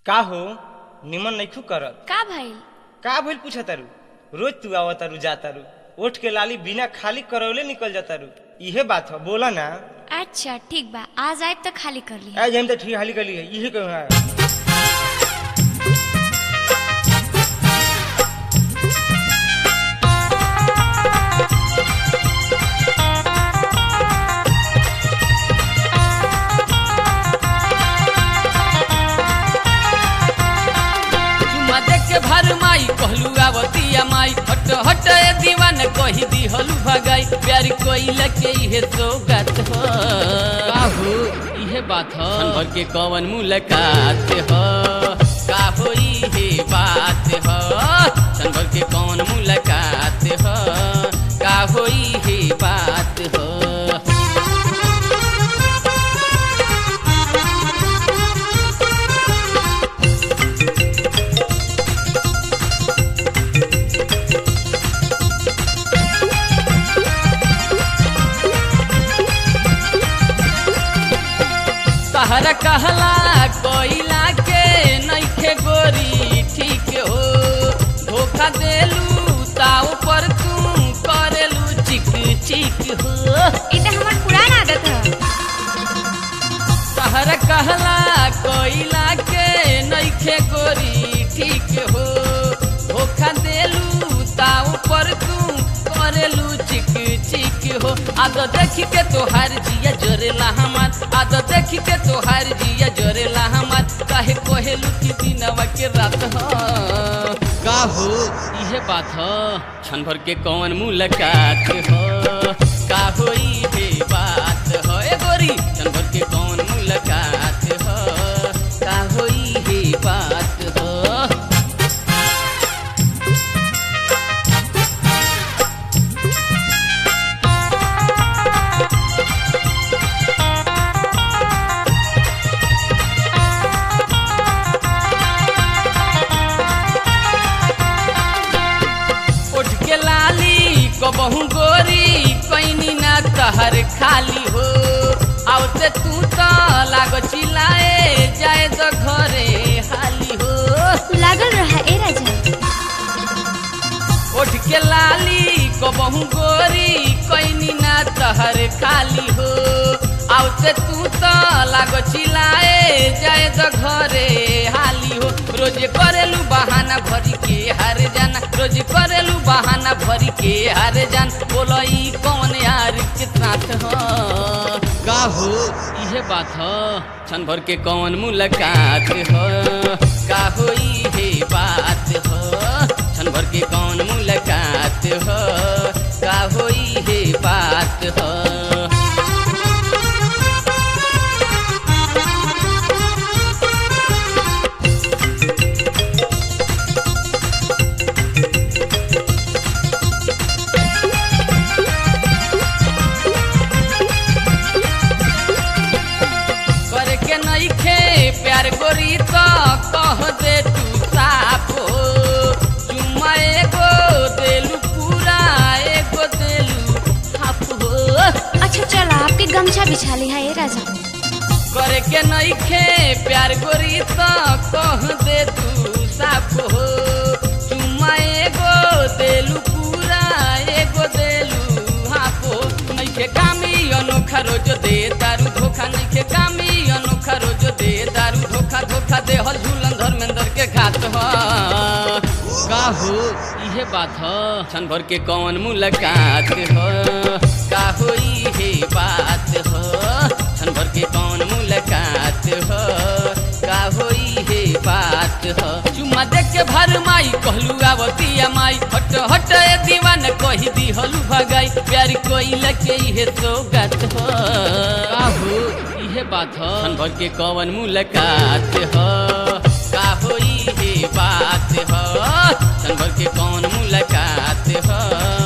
का हो निमन नइखू करत का भइल का भइल पूछा तारू रोज तू आवा तारू जा तारू ओठ के लाली बिना खाली करौले निकल जा तारू इहे बात हो बोला ना अच्छा ठीक बा आज आए तो खाली कर लिया आज हम तो ठीक हाली कर लिए इहे कहूँ है चुमा देख के भर माई कहलू आवतिया माई हट हट ए दीवान कही दी हलू भगाई प्यार कोइला के इहे सौगात हो काहू इहे बात हो भर के कवन मुलाकात हो काहू इहे बात हो सन भर के कवन मुलाकात हो काहू इहे बात हो तहरा कहला कोइला के नइखे गोरी ठीक हो धोखा देलू ताऊ पर तू करेलू चिक चिक हो ई तो हमर पुरान आदत है तहरा कहला कोइला के नइखे गोरी ठीक हो धोखा देलू ताऊ पर तू करेलू चिक चिक हो आद देखी के तोहार जिया जोरेला हमार आद देखी के तोहार जिया जोरेला हमार काहे कोहेलू की दिनवा के रात हो का हो इहे बात हो क्षण भर के कौन मुलाकात हो का हो इहे बात हो ए गोरी क्षण भर के कौन मुलाकात हो का हो इहे बात हो उठ के लाली कबहू गोरी कैनी ना तहर खाली हो आवते तू तो लाग चिल्लाए जाए तो घरे हाली हो लागल रहा ए राजा उठ के लाली कबहू गोरी कैनी ना तहर खाली हो आवते तू तो लाग चिल्लाए जाए तो घरे हाली हो रोज करेलू बहाना भरी के हार जाना रोज करेलू बहाना भरी के हार जान बोलो ई कौन यार के साथ हो का हो इहे बात हो क्षण भर के कौन मुलाकात हो का हो इहे बात हो क्षण भर के कौन मुलाकात हो का हो इहे बात हो करे के नइखे प्यार गोरी तो कह दे तू साफ हो चुम्मा एगो देलू पूरा एगो देलू हाफ हो अच्छा चल आपके गमछा बिछा ली है ए राजा करे के नइखे प्यार गोरी तो कह दे तू साफ हो चुम्मा एगो देलू पूरा एगो देलू हाफ हो नइखे कामी अनोखा रोज दे दारू धोखा नइखे कामी अनोखा रोज दे दारू धोखा धोखा दे हल झूलन धर्मेंद्र के घात हो का हो इहे बात हो क्षण भर के कौन मुलाकात हो का हो इहे बात हो क्षण भर के कौन मुलाकात हो का हो इहे बात हो चुम्मा देख के भर माई कहलू आवतिया माई हट हट ए दीवान कही दी हलू भगाई प्यार कोइला के इहे सौगात हो का हो इहे बात हो क्षण भर के कौन मुलाकात हो का हो इहे बात हो क्षण भर के कौन मुलाकात हो